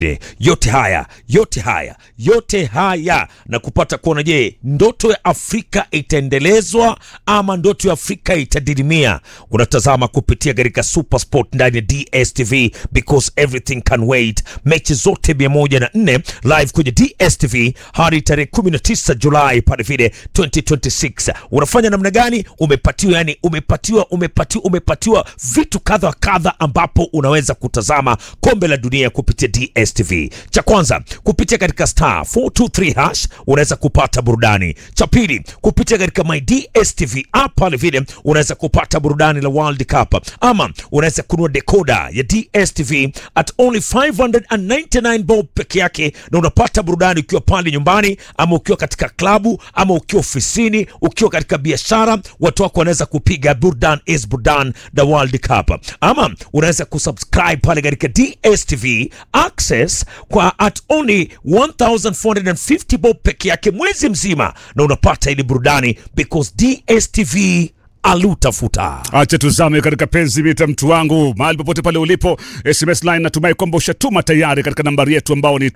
yote haya yote haya yote haya na kupata kuona, je, ndoto ya Afrika itaendelezwa ama ndoto ya Afrika itadidimia? Unatazama kupitia katika Super Sport ndani ya DSTV because everything can wait. Mechi zote 104 live kwenye DSTV hadi tarehe 19 Julai pale vile 2026. Unafanya namna gani? Umepatiwa yani, umepatiwa umepatiwa umepatiwa vitu kadha wa kadha, ambapo unaweza kutazama kombe la dunia kupitia DSTV. Cha kwanza kupitia katika star 423 hash unaweza kupata burudani. Cha pili kupitia katika my DSTV app pale vile unaweza kupata burudani la World Cup, ama unaweza kununua decoder ya DSTV at only 599 bob peke yake, na unapata burudani ukiwa pale nyumbani, ama ukiwa katika klabu, ama ukiwa ofisini, ukiwa katika biashara, watu wako wanaweza kupiga burdan is burdan the World Cup, ama unaweza kusubscribe pale katika DSTV access kwa at only 1450 bob peke yake mwezi mzima, na unapata ili burudani because DSTV alutafuta. Acha tuzame katika penzi mita, mtu wangu, mahali popote pale ulipo. SMS line natumai kwamba ushatuma tayari katika nambari yetu ambao ni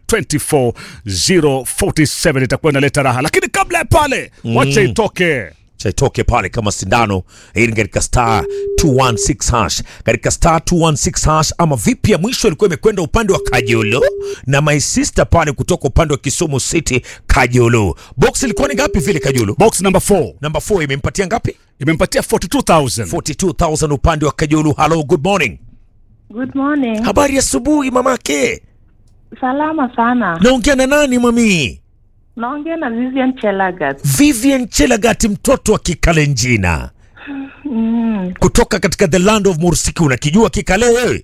24047 itakuwa inaleta raha, lakini kabla ya pale wacha itoke chaitoke pale kama sindano hii ni katika star 216 hash katika star 216 hash ama vipi ya mwisho ilikuwa imekwenda upande wa Kajolo na my sister pale kutoka upande wa Kisumu City Kajolo box ilikuwa ni ngapi vile Kajolo box number 4 namba 4 imempatia ngapi imempatia 42000 42000 upande wa Kajolo hello good morning Good morning. habari ya asubuhi mamake Salama sana. naongea na nani mami Naongea na Vivian Chelagat. Vivian Chelagati mtoto wa Kikalenjina Mm, kutoka katika the land of Mursiki unakijua Kikale wewe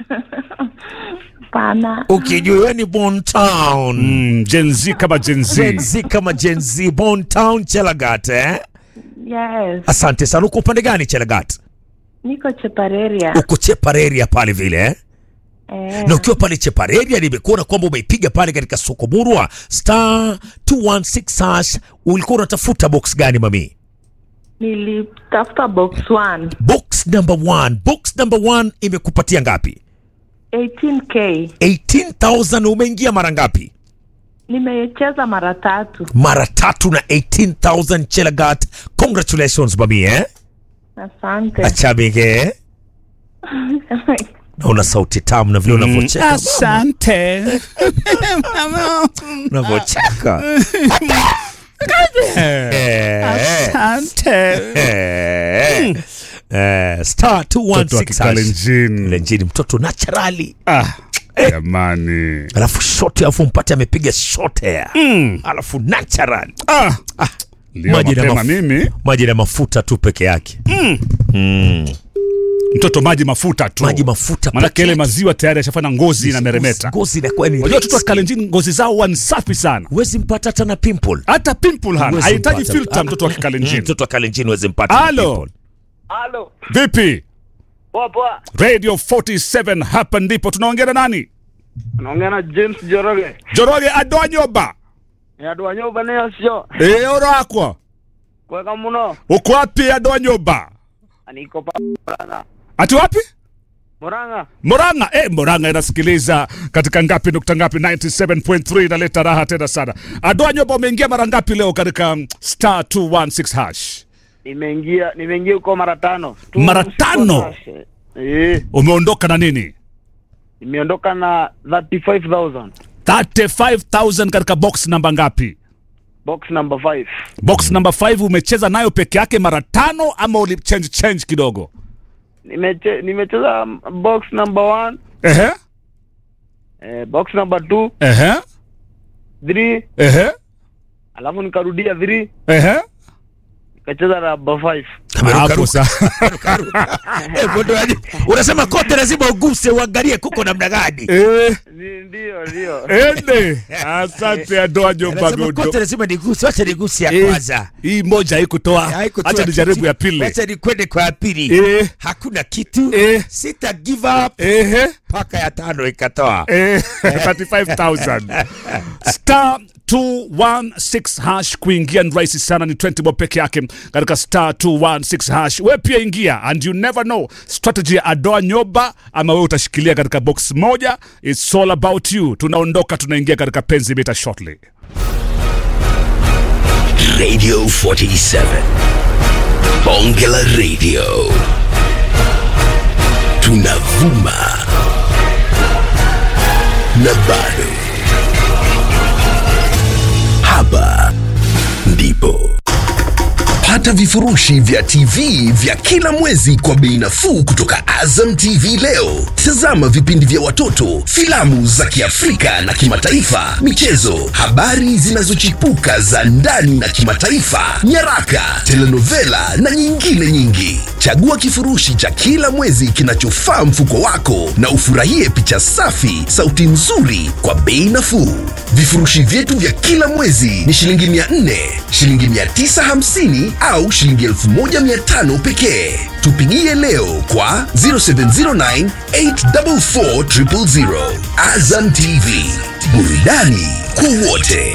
pana. ukijua wewe ni Bon Town mm, Gen Z kama Gen Z Gen Z kama Gen Z Bon Town Chelagat eh? Yes. Asante sana. Uko upande gani Chelagat? Niko Chepareria. Uko Chepareria pale vile eh? Eh, na ukiwa pale Chepareria nimekuona kwamba umeipiga pale katika soko murwa star 216 hash. Ulikuwa unatafuta box gani mami? nilitafuta box 1 Box number one. Box number one imekupatia ngapi? 18k. 18000 umeingia mara ngapi? Nimecheza mara tatu. Mara tatu na 18000 Chelagat. Congratulations mami eh? Asante. Achabige. Naona sauti tamu na vile unavyocheka. asante Unavyocheka. Eh, asante eh, eh, star mtoto wa 216 hash. Kikalenjin Lenjini mtoto naturally. ah jamani Alafu shot alafu mpate amepiga shot hair. mm. Alafu natural. ah leo Maji na mapema mafu- mimi Maji na mafuta tu peke yake. mtoto maji mafuta tu Maji mafuta manake peke ile yake. maziwa tayari ashafanya ngozi na meremeta Ngozi inakuwa ni Unajua watoto wa rahisi. Kalenjin ngozi zao huwa ni safi sana, Huwezi mpata hata na pimple. hata pimple hana, Huwezi hahitaji mpata. filter mtoto wa Mm, Kikalenjin. Mtoto wa Kalenjin huwezi mpata na Halo, pimple. Halo, vipi? poa poa. Radio 47 hapa ndipo tunaongea na nani? Naongea na James Joroge. Joroge Adonyoba. Yadwanyoba nayo sio. Eh, orakwa. Kweka muno. Uko wapi Adonyoba? Niko pa Murang'a. Ati wapi? Murang'a. Moranga. Eh, Moranga inasikiliza katika ngapi nukta ngapi 97.3 inaleta raha tena sana. Adonyoba umeingia mara ngapi leo katika mm, star 216 hash? Nimeingia nimeingia huko mara tano. Tu- Mara tano? Eh, Umeondoka na nini? nimeondoka na 35000. 35000 katika box namba ngapi? Box number 5. Box number 5 umecheza nayo peke yake mara tano ama uli change change kidogo? Nimeche, nimecheza box number 1, Ehe. eh, box number 2, Ehe. 3, Ehe. alafu nikarudia 3, Ehe. nikacheza number 5. Hapo sasa. Eh, mwondoaji, unasema kote lazima uguse uangalie kuko namna gani. Eh, Ni- Ndio, ndio. ende. Asante Adoa Jomba Anasema Godo. kote lazima niguse, wacha niguse ya Eh, kwanza. Hii moja haikutoa. Haikutoa Acha nijaribu kitu. ya pili. Wacha nikwende kwa ya pili. Eh. Hakuna kitu. Eh. Sita give up Ehe. mpaka ya tano ikatoa. Eh, 35000 star 216 hash kuingia ni rahisi sana ni 20 bob peke yake katika star 216 hash we pia ingia and you never know strategy ya adoa nyoba ama we utashikilia katika box moja it's all about you tu tunaondoka tunaingia katika penzi mita shortly Radio 47. Bongela Radio. Tunavuma. Na bado. Hapa ndipo. Pata vifurushi vya TV vya kila mwezi kwa bei nafuu kutoka Azam TV leo. Tazama vipindi vya watoto, filamu za Kiafrika na kimataifa, michezo, habari zinazochipuka za ndani na kimataifa, nyaraka, telenovela na nyingine nyingi. Chagua kifurushi cha kila mwezi kinachofaa mfuko wako na ufurahie picha safi, sauti nzuri kwa bei nafuu. Vifurushi vyetu vya kila mwezi ni shilingi 400, shilingi 950 au shilingi 1500 pekee. Tupigie leo kwa 0709 844 000. Azam TV, burudani kwa wote.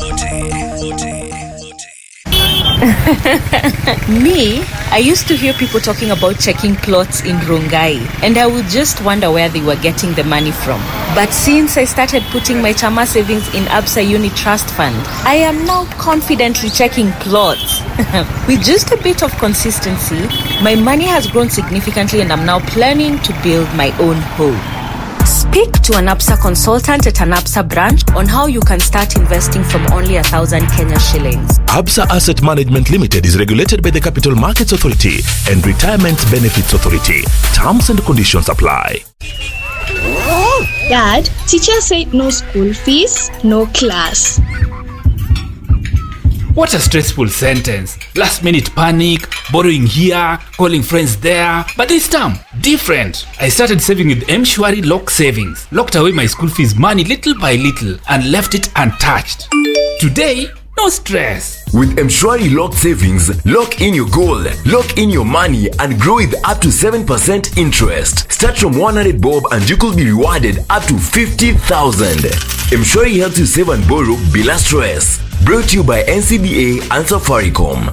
Me, I used to hear people talking about checking plots in Rongai, and I would just wonder where they were getting the money from. But since I started putting my Chama savings in Absa Uni Trust Fund, I am now confidently checking plots. With just a bit of consistency, my money has grown significantly, and I'm now planning to build my own home. Speak to an APSA consultant at an APSA branch on how you can start investing from only a thousand Kenya shillings. Absa Asset Management Limited is regulated by the Capital Markets Authority and Retirement Benefits Authority. Terms and conditions apply. Dad, teacher said no school fees, no class. What a stressful sentence. Last minute panic, borrowing here, calling friends there. But this time, different. I started saving with Mshwari Lock Savings. Locked away my school fees money little by little and left it untouched. Today, no stress. With Mshwari Lock Savings, lock in your goal, lock in your money, and grow with up to 7% interest. Start from 100 bob and you could be rewarded up to 50,000. Mshwari helps you save and borrow bila stress. Brought to you by NCBA and Safaricom.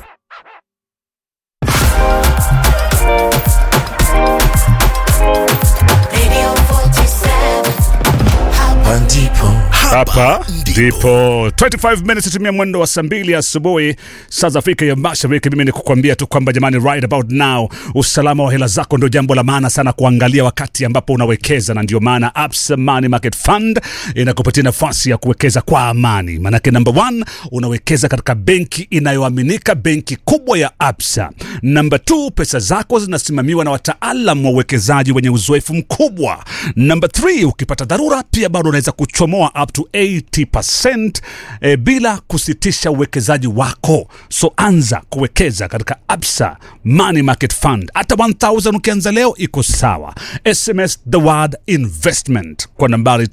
hapa ndipo 25 minutes tumia mwendo wa saa mbili asubuhi saa za afrika ya mashariki mimi ni kukwambia tu kwamba jamani right about now usalama wa hela zako ndio jambo la maana sana kuangalia wakati ambapo unawekeza na ndio maana Absa Money Market Fund inakupatia nafasi ya kuwekeza kwa amani manake number one unawekeza katika benki inayoaminika benki kubwa ya Absa number two pesa zako zinasimamiwa na wataalam wa uwekezaji wenye uzoefu mkubwa number three ukipata dharura pia bado unaweza kuchomoa up to 80% eh, bila kusitisha uwekezaji wako so anza kuwekeza katika absa money market fund hata 1000 ukianza leo iko sawa sms the word investment kwa nambari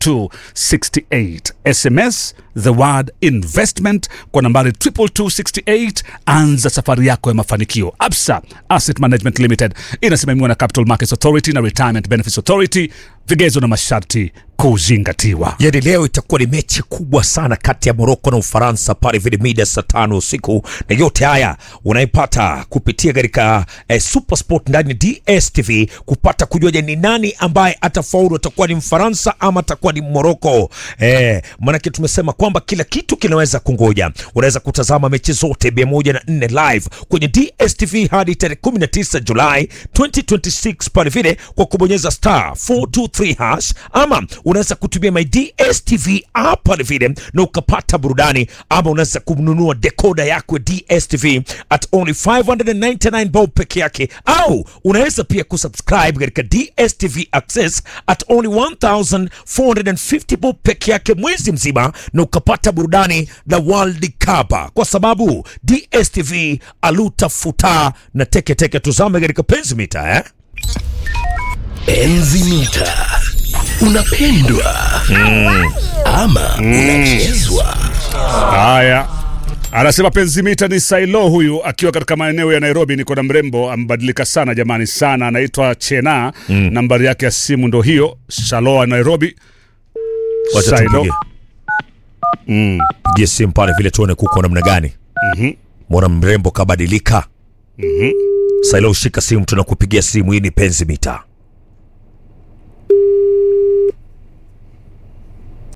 22268 sms the word investment kwa nambari 22268 anza safari yako ya mafanikio absa asset management limited inasimamiwa na capital markets authority na retirement benefits authority vigezo na masharti kuzingatiwa yani leo itakuwa ni mechi kubwa sana kati ya moroko na ufaransa pale vile mida saa tano usiku na yote haya unaipata kupitia katika eh, supersport ndani ya dstv kupata kujua je ni nani ambaye atafaulu atakuwa ni mfaransa ama atakuwa ni moroko eh, manake tumesema kwamba kila kitu kinaweza kungoja unaweza kutazama mechi zote 104 live kwenye dstv hadi tarehe 19 julai 2026 pale vile kwa kubonyeza star 423 hash ama unaweza kutumia my dstv app pale vile na ukapata burudani ama unaweza kununua dekoda yako ya dstv at only 599 bob peke yake au unaweza pia kusubscribe katika dstv access at only 1450 bob peke yake mwezi mzima na ukapata burudani la world cup kwa sababu dstv alutafuta na teketeke tuzame katika penzi mita eh? Enzi mita. Unapendwa ama unachezwa? haya anasema penzi mita ni sailo huyu akiwa katika maeneo ya nairobi niko na mrembo amebadilika sana jamani sana anaitwa chena mm. nambari yake ya simu ndo hiyo shaloa nairobi Wacha Sailo. tupige. pigie simu pale vile tuone kuko namna gani mwana mrembo kabadilika sailo ushika simu tunakupigia simu hii ni penzi mita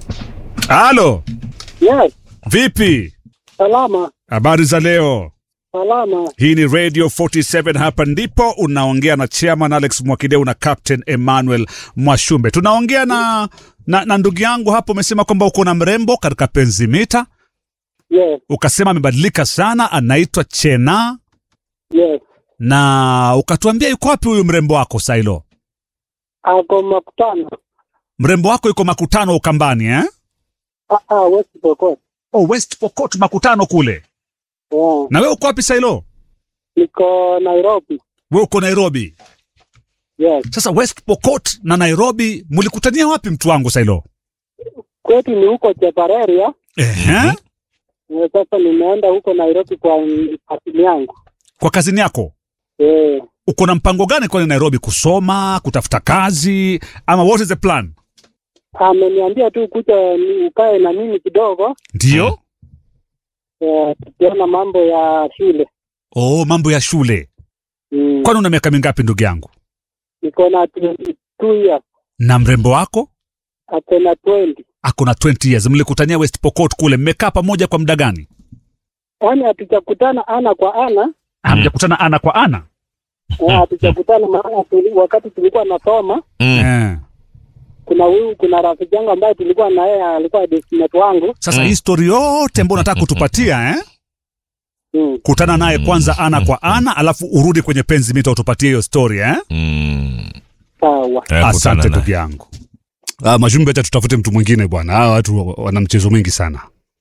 Halo, Yes, vipi? salama Habari za leo? salama. Hii ni Radio 47 hapa ndipo unaongea na Chairman Alex Mwakideu na Captain Emmanuel Mwashumbe. Tunaongea na na, na ndugu yangu hapo, umesema kwamba uko na mrembo katika penzi mita, Yes, ukasema amebadilika sana, anaitwa Chena yes. na ukatuambia yuko wapi huyu mrembo wako Sailo? Ako makutano. Mrembo wako yuko makutano Ukambani eh? Ah, ah, West Pokot. Oh, West Pokot makutano kule. Yeah. Na wewe uko wapi Sailo? Niko Nairobi. Wewe uko Nairobi. Yes. Sasa West Pokot na Nairobi mlikutania wapi mtu wangu Sailo? Kwetu ni huko Chepareria. Ehe. Eh, Sasa nimeenda huko Nairobi kwa asili yangu. Kwa kazini yako? Eh, Uko na mpango gani kwani Nairobi kusoma, kutafuta kazi ama what is the plan? ameniambia tu kuja ni- ukae na mimi kidogo. Ndio? Eh, tukiona mambo ya shule. Oh, mambo ya shule. Mm. Kwani una miaka mingapi ndugu yangu? Niko na 22 years. Na mrembo wako? Ako na 20. Ako na 20 years. Mlikutania West Pokot kule, mmekaa pamoja kwa muda gani? Yaani hatujakutana ana kwa ana. Hamjakutana ana kwa ana? Eh, hatujakutana maana tuli, wakati tulikuwa nasoma Eh. kuna huyu kuna rafiki yangu ambaye tulikuwa na yeye alikuwa destinate wangu Sasa hii story yote ambayo unataka kutupatia eh? mm. Kutana naye kwanza ana kwa ana, alafu urudi kwenye penzi mita utupatie hiyo story eh? sawa Asante ndugu yangu. Ah, Majumbe, acha tutafute mtu mwingine bwana. Hawa watu wana mchezo mwingi sana.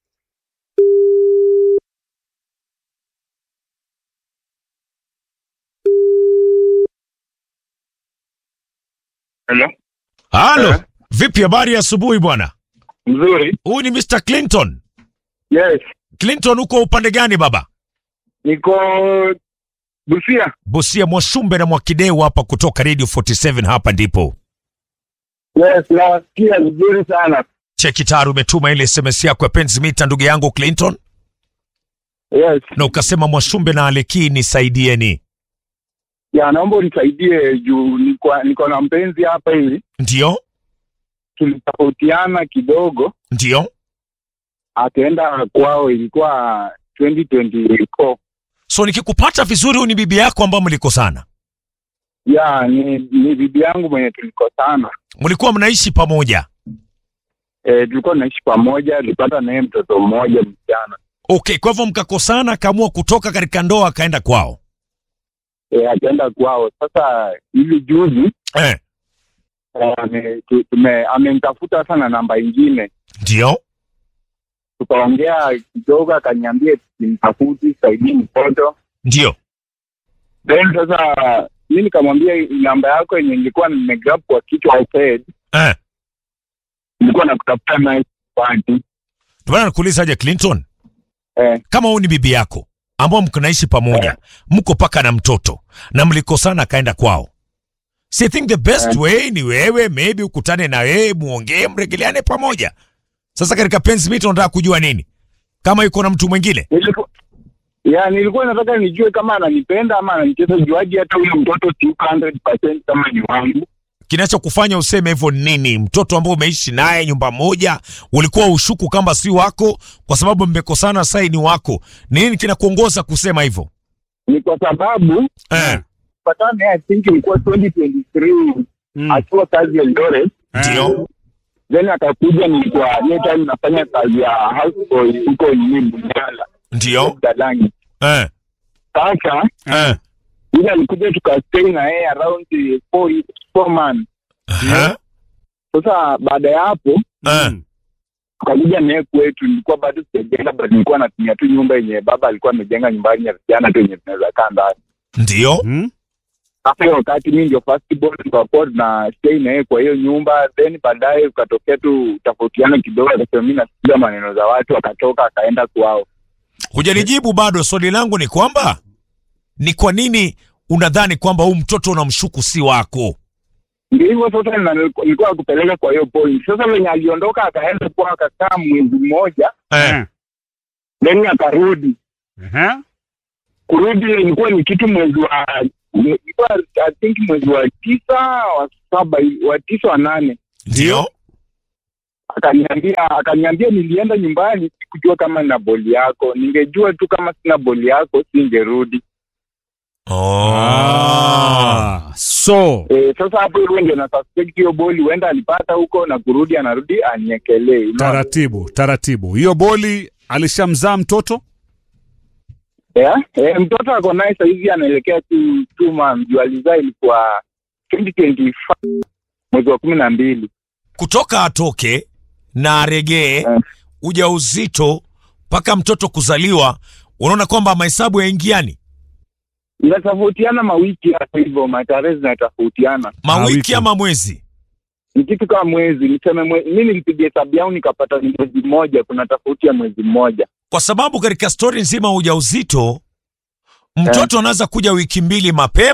Hello? Halo, vipi habari ya asubuhi bwana? Mzuri. Huyu ni Mr. Clinton. Yes. Clinton, uko upande gani baba? Niko Busia. Busia, Mwashumbe na Mwakideu hapa kutoka Radio 47 hapa ndipo. Yes, nasikia vizuri sana. Cheki tayari umetuma ile SMS yako ya penzi mita ndugu yangu Clinton Yes. na ukasema Mwashumbe na Aleki nisaidieni. Ya, naomba unisaidie juu niko niko na mpenzi hapa hivi. Ndio? Tulitofautiana kidogo, Ndio? akaenda kwao, ilikuwa 2024. So nikikupata vizuri huyu ni bibi yako ambao mlikosana. Ya, ni, ni bibi yangu mwenye tulikosana. Mlikuwa mnaishi pamoja. E, tulikuwa tunaishi pamoja, tulipata naye mtoto mmoja msichana. Okay, kwa hivyo mkakosana, akaamua kutoka katika ndoa akaenda kwao. E, akaenda kwao. Sasa hivi juzi Eh, e, ame- tu- tume- amenitafuta sana namba ingine ndio? tukaongea kidogo, akaniambia simtafuti, saidii mtoto. Ndio. Then sasa mi nikamwambia namba yako yenye nilikuwa nimegrab kwa kichwa head, Eh, nilikuwa nakutafuta naye party. ndio maana nakuuliza aje Clinton, Eh, kama huyu ni bibi yako ambao mnaishi pamoja, mko paka na mtoto na mlikosana akaenda kwao. So I think the best way ni wewe maybe ukutane na yeye muongee, mregeleane pamoja. Sasa katika penzi mita unataka kujua nini? Kama yuko na mtu mwingine? nilikuwa ya nilikuwa nataka nijue kama ananipenda ama ananicheza juaji, hata huyo mtoto si 100% kama ni wangu. kinachokufanya useme hivyo ni nini? Mtoto ambao umeishi naye nyumba moja, ulikuwa ushuku kama si wako, kwa sababu mmekosana, sai ni wako. Ni nini kinakuongoza kusema hivyo? Ni kwa sababu Eh, patana naye I think ilikuwa 2023 akiwa kazi ya Eldoret ndio then akakuja, nilikuwa hiyo time nafanya kazi ya houseboy huko nini Bunyala ndio Dalangi. eh, Sasa eh, ile alikuja tukastay na yeye around the four, four months. eh, Sasa baada ya hapo eh. tukakuja naye kwetu, nilikuwa bado sijajenga, but nilikuwa natumia tu nyumba yenye baba alikuwa amejenga nyumbani ya vijana tu yenye tunaweza kaa ndani. ndio Hmm? Sasa hiyo wakati mi ndio first born, tukakuwa tuna stay na yeye kwa hiyo nyumba, then baadaye ukatokea tu tofautiana kidogo, akasema mi nasikiza maneno za watu, akatoka akaenda kwao. Hujanijibu bado. Swali langu ni kwamba ni kwa nini unadhani kwamba huu mtoto unamshuku si wako? Ndio hivyo sasa, na nilikuwa nilikuwa nakupeleka kwa hiyo point. Sasa venye aliondoka akaenda kwao, akakaa mwezi mmoja, Eh, then akarudi Ehe. kurudi ilikuwa ni kitu mwezi wa ilikuwa I think mwezi wa tisa wa saba wa tisa wa nane ndio akaniambia akaniambia nilienda nyumbani sikujua kama nina boli yako ningejua tu kama sina boli yako singerudi Ah, so e, sasa hapo hivyo ndio na suspect hiyo boli huenda alipata huko na kurudi anarudi aniekelee Unaona? taratibu taratibu, hiyo boli alishamzaa mtoto yeah? e, mtoto ako naye sahizi anaelekea tu two months juu alizaa ilikuwa 2025 mwezi wa kumi na mbili kutoka atoke na aregee ujauzito mpaka mtoto kuzaliwa unaona kwamba mahesabu yaingiani inatofautiana mawiki hapo hivyo matarehe zinatofautiana mawiki ama mwezi ni kitu kama mwezi niseme mwe, mi nilipiga hesabu yangu nikapata ni mwezi mmoja kuna tofauti ya mwezi mmoja kwa sababu katika stori nzima ya ujauzito mtoto anaweza kuja wiki mbili mapema